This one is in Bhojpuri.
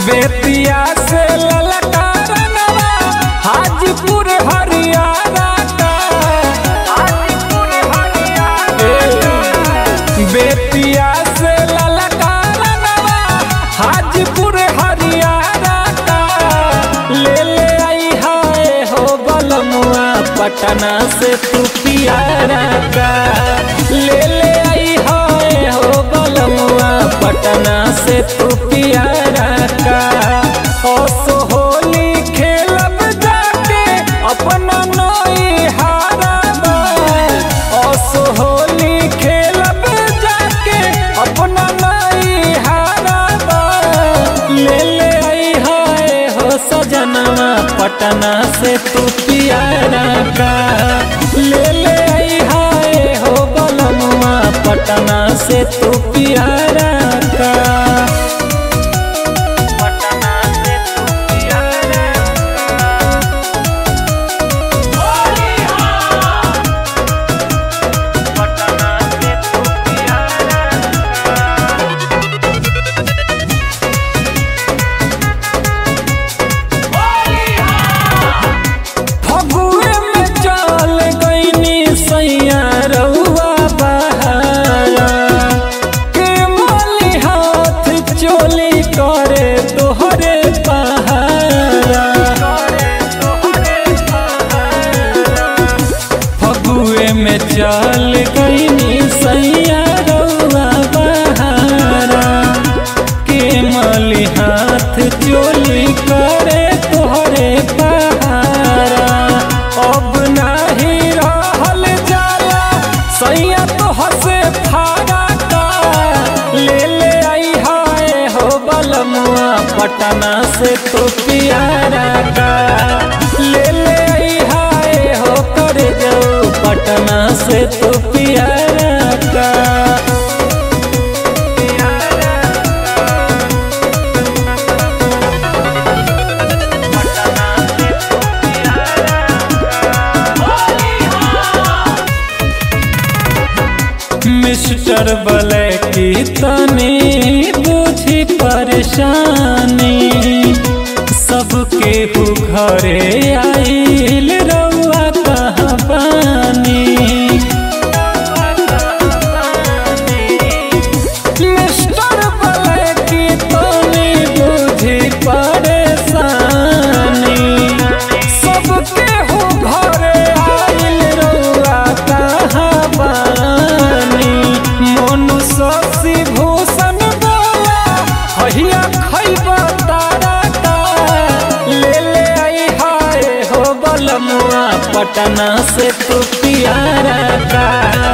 बेतिया से ललका रंगवा हाजीपुर हरियाणा का ए, बेतिया से ललका रंगवा हाजीपुर हरियाणा का ले ले आई हाय हो बलमुआ पटना से तू पियारा का ले ले आई हाय हो बलमुआ पटना से तू पियारा का ओ सोहोली खेलब जाके अपना नई हारा ओ सोहोली खेलब जाके अपना नई हारा ले ले आई हाय हो सजनवा पटना से तू पियारा का ले ले आई हाय हो बलमुआ पटना से तू पियारा का पटना से तू पियारा पटना से तू पियारा फगुए में चल गईनी सैया रउआ बहारा के माली हाथ चोली करे तोहरे पहारा फगुए में चल गईनी सैया रउआ बहारा के माली हाथ चोली करे तोहरे पहारा अब नाही रहल जाला सैया तो हसे फारा का ले ले आई हाय हो बलमुआ पटना से तो पियारा का ले ले आई हाय हो कर जाओ पटना से तो पियारा का मिस्टर ब्लैकी तनी बुझी परेशानी सबके हु घरे आइल रउआ कहाँ बानी मिस्टर ब्लैकी तनी बुझी परेशानी सबके हो घरे आइल रउआ कहाँ बानी मोनु शशि भूषण बोला कहिया खैबा तारा का ले ले आई हाय हो बलमुआ पटना से तू पियारा का